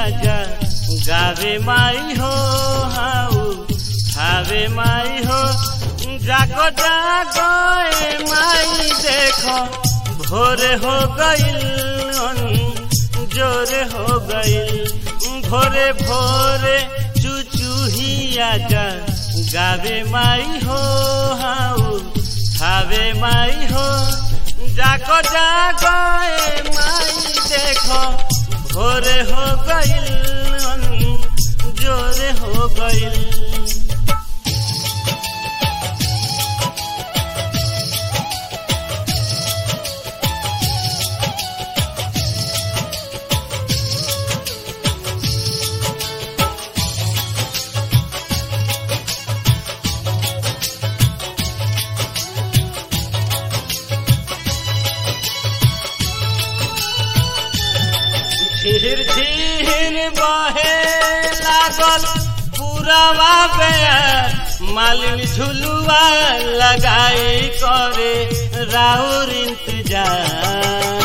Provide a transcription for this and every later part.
आजा गावे माई हो हाउ खावे माई हो जागो जागो ए माई देखो भोरे हो गईल जोरे हो गईल भोरे भोरे चुचुहिया जा गावे माई हो हाउ खावे माई हो जागो जागो ए माई देखो भोरे हो गईल जोरे हो गईल झिर झिर बहे लागल पुरवा बेर मालिन झुलुआ लगाई करे राउर इंतजार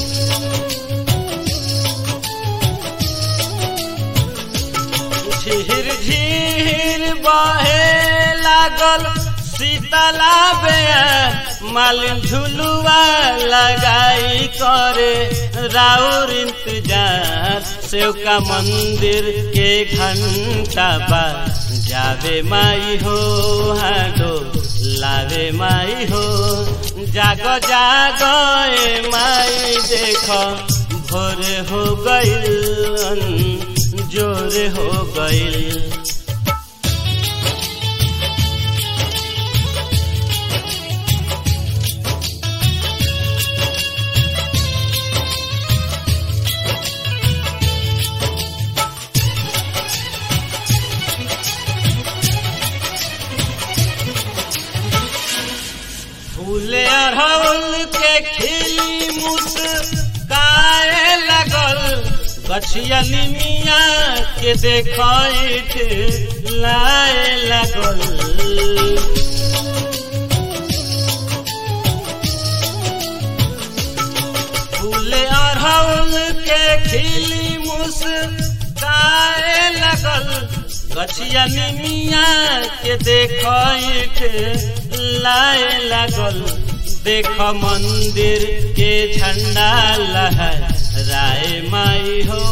झिर झिर बहे लागल शीतला बेर मालिन झुलुआ लगाई करे राउर इंतजार सेव का मंदिर के घंटा बा जावे माई हो हाडो लावे माई हो जागो जागो ए माई देखो भोरे हो गईल जोरे हो गईल फूले अड़हुल के खिली मुस्काए लगल गछिया निमिया के देखैत लाए लगल फूले अड़हुल के खिली मुस्काए लगल गछिया निमिया के देखैत लाए लागल देख मंदिर के झंडा लहर राय माई हो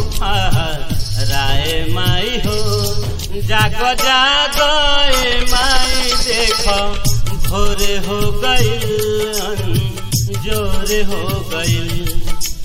राय माई हो जागो जागो ए माई देख भोरे हो गईल जोरे हो गईल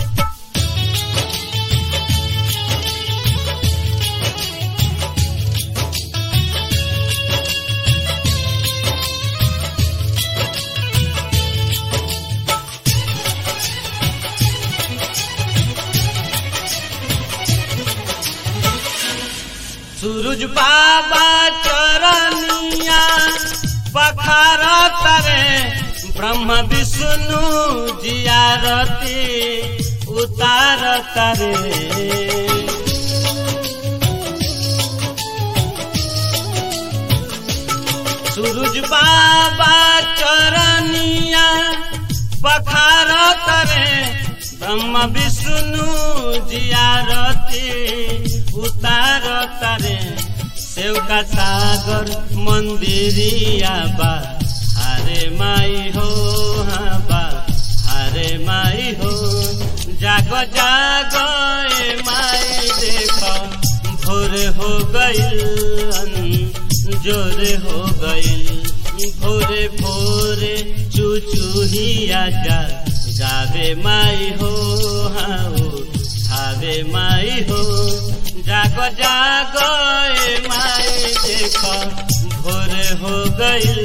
सूरज बाबा चरनिया पखार तरे ब्रह्म विष्णु जियारती उतार तरे सूरज बाबा चरनिया पखार तरे ब्रह्म विष्णु जियारती उतार तारे सेवका सागर मंदिरिया बा हरे माई हो हाँ बा हरे माई हो जागो जागो ए माई देखो भोर हो गईल जोरे हो गईल भोरे भोरे चुचुहिया जा गावे माई हो हाँ खावे माई हो जागो जागो ए माई देखो भोरे हो गईल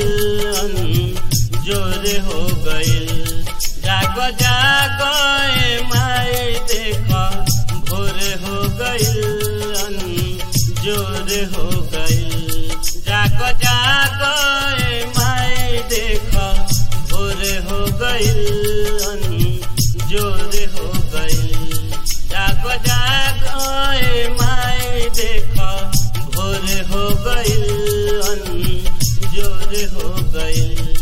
जोरे हो गईल जागो जागो ए माई देखो भोरे हो गईल जोरे हो गईल जागो जागो ए माई देखो भोरे हो गईल जोरे हो गईल जागो जागो ए माई देखो भोरे हो गईल जोरे हो गईल